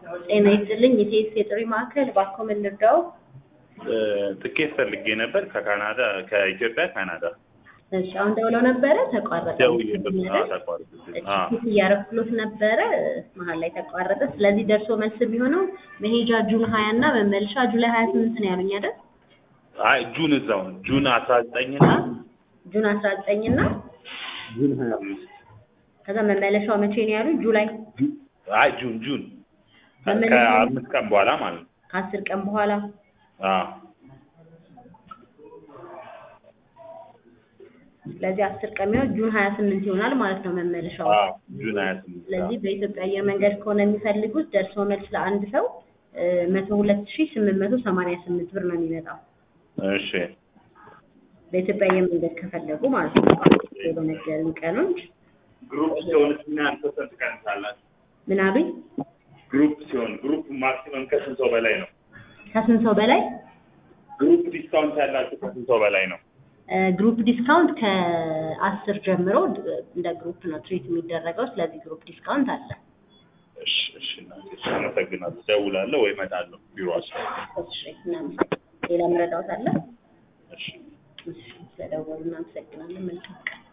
ጤና ይስጥልኝ የሴት የጥሪ ማዕከል እባክዎ ምን ልርዳዎ? ትኬት ፈልጌ ነበር ከካናዳ ከኢትዮጵያ ካናዳ እሺ አሁን ደውለው ነበረ ተቋረጠ። ደውዬ ተቋርጥብኝ። ቲኬት እያረኩሎት ነበረ መሀል ላይ ተቋረጠ። ስለዚህ ደርሶ መልስ የሚሆነው መሄጃ ጁን ሀያ እና መመልሻ ጁላይ ሀያ ስምንት ነው ያሉኝ አይደል? አይ ጁን እዛው ነው ጁን አስራ ዘጠኝ እና ጁን አስራ ዘጠኝ እና ጁን ሀያ አምስት ከዛ መመለሻው መቼ ነው ያሉኝ? ጁላይ አይ ጁን ጁን መመለሻ ከአምስት ቀን በኋላ ማለት ነው። ከአስር ቀን በኋላ አዎ ስለዚህ አስር ቀን የሚሆን ጁን ሀያ ስምንት ይሆናል ማለት ነው መመለሻው። አዎ ጁን ሀያ ስምንት ስለዚህ በኢትዮጵያ አየር መንገድ ከሆነ የሚፈልጉት ደርሶ መልስ ለአንድ ሰው መቶ ሁለት ሺ ስምንት መቶ ሰማንያ ስምንት ብር ነው የሚመጣው እሺ በኢትዮጵያ አየር መንገድ ከፈለጉ ማለት ነው። በነገሩኝ ቀኖች ግሩፕ ሲሆን ምን ያህል ፐርሰንት ቀንሳላችሁ? ምን አሉኝ? ግሩፕ ሲሆን ግሩፕ ማክሲመም ከስንት ሰው በላይ ነው? ከስንት ሰው በላይ ግሩፕ ዲስካውንት ያላችሁ ከስንት ሰው በላይ ነው? ግሩፕ ዲስካውንት ከአስር ጀምሮ እንደ ግሩፕ ነው ትሪት የሚደረገው። ስለዚህ ግሩፕ ዲስካውንት አለ። እሺ እሺ እናቴ፣ እሺ አመሰግናለሁ። ደውላለሁ ወይ እመጣለሁ ቢሮአችሁ። እሺ እናመሰግናለን። ሌላ መረዳት አለ? እሺ እሺ ስለደወሉ እናመሰግናለን። መልካም ቀን